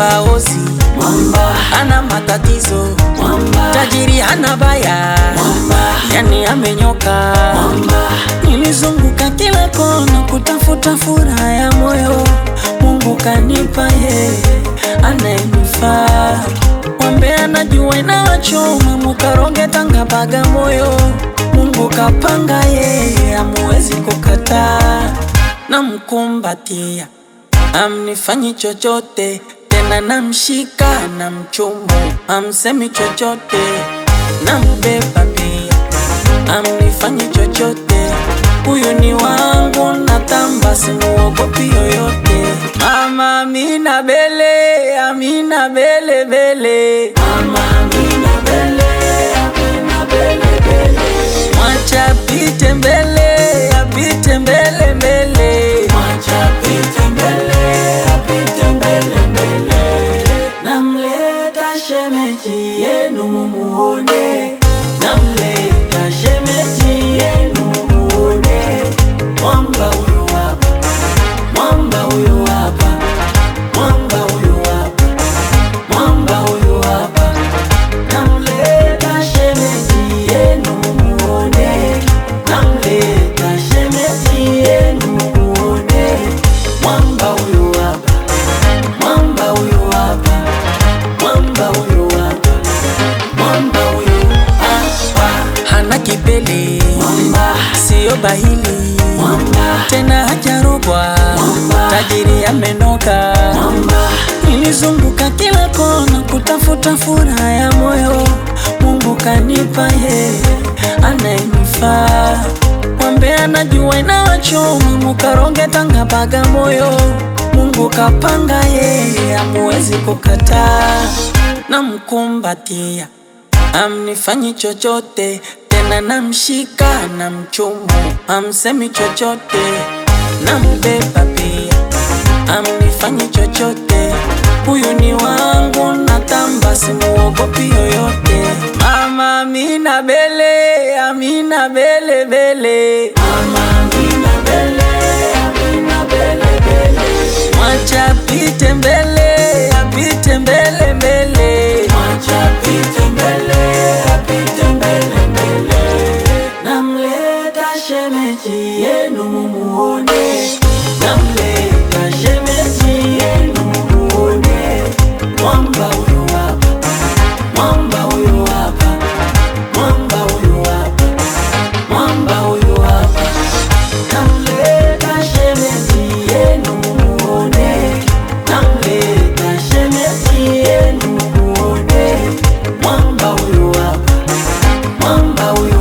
mwamba ozi mwamba, ana matatizo mwamba, tajiri hana baya mwamba, yani amenyoka mwamba, nilizunguka kila kona kutafuta furaha ya moyo mungu kanipa ye anayenifaa mwambe anajua inawachoma mukaronge tanga baga moyo mungu kapanga yeye amuwezi kukataa namkumbatia amnifanyi chochote tena namshika na mchumu amsemi chochote nambeba pia amnifanyi chochote huyu ni wangu natamba simuogopi yoyote mama amina bele amina bele bele mama Amina bele, Amina bele bele, mwacha apite mbele apite mbele mbele mwacha apite mbele, apite mbele mbele. Namleta shemeji yenu mumuone, namleta shemeji yenu mumuone. Mwamba huyu hapa, mwamba huyu hapa, mwamba huyu hapa, mwamba huyu hapa. Namleta shemeji yenu mumuone, namleta shemeji yenu mumuone. Mwamba huyu hapa, mwamba huyu hapa, mwamba huyu hapa, mwamba huyu hapa. hana kipele Mwamba, siyo bahili mwamba, tena hajarogwa Mwamba. tajiri amenoka mwamba, nilizunguka kila kona kutafuta furaha ya moyo mungu kanipa ye anayenifaa mwambe anajua inawachoma mukaronge tanga baga moyo mungu kapanga yeye amuwezi kukataa namkumbatia amnifanyi chochote tena namshika na mchumu amsemi chochote nambeba pia amnifanyi chochote huyu ni wangu natamba simuogopi yoyote mama amina bele amina bele bele mama Amina bele, Amina bele bele. mwacha apite mbele apite mbele mbele Mwacha apite mbele, apite mbele mbele. Namleta shemeji yenu mumuone, namleta shemeji yenu mumuone. Mwamba huyu hapa, mwamba huyu hapa, mwamba huyu hapa, mwamba huyu hapa. Namleta shemeji yenu mumuone, namleta shemeji yenu mumuone. Mwamba huyu hapa, mwamba huyu